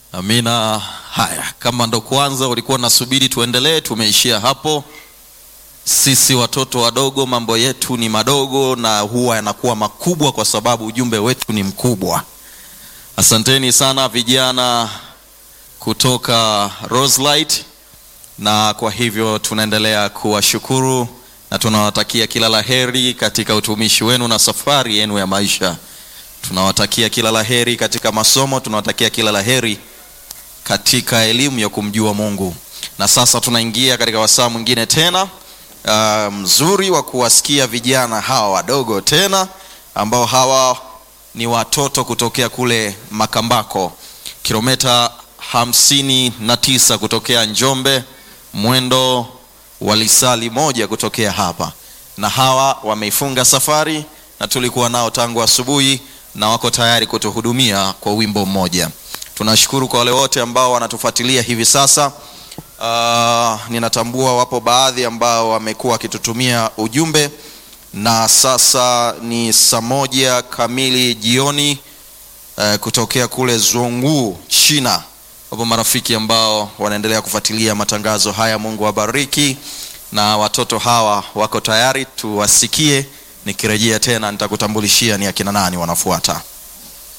Amina. Haya, kama ndo kwanza ulikuwa unasubiri tuendelee, tumeishia hapo. Sisi watoto wadogo mambo yetu ni madogo na huwa yanakuwa makubwa kwa sababu ujumbe wetu ni mkubwa. Asanteni sana vijana kutoka Roselight, na kwa hivyo tunaendelea kuwashukuru na tunawatakia kila laheri katika utumishi wenu na safari yenu ya maisha. Tunawatakia kila laheri katika masomo, tunawatakia kila laheri katika elimu ya kumjua Mungu. Na sasa tunaingia katika wasaa mwingine tena uh, mzuri wa kuwasikia vijana hawa wadogo tena ambao hawa ni watoto kutokea kule Makambako, kilomita hamsini na tisa kutokea Njombe, mwendo wa lisali moja kutokea hapa, na hawa wameifunga safari na tulikuwa nao tangu asubuhi na wako tayari kutuhudumia kwa wimbo mmoja. Tunashukuru kwa wale wote ambao wanatufuatilia hivi sasa. Uh, ninatambua wapo baadhi ambao wamekuwa wakitutumia ujumbe, na sasa ni saa moja kamili jioni uh, kutokea kule Zhongwu, China. Wapo marafiki ambao wanaendelea kufuatilia matangazo haya. Mungu awabariki, na watoto hawa wako tayari, tuwasikie. Nikirejea tena nitakutambulishia ni akina nani wanafuata.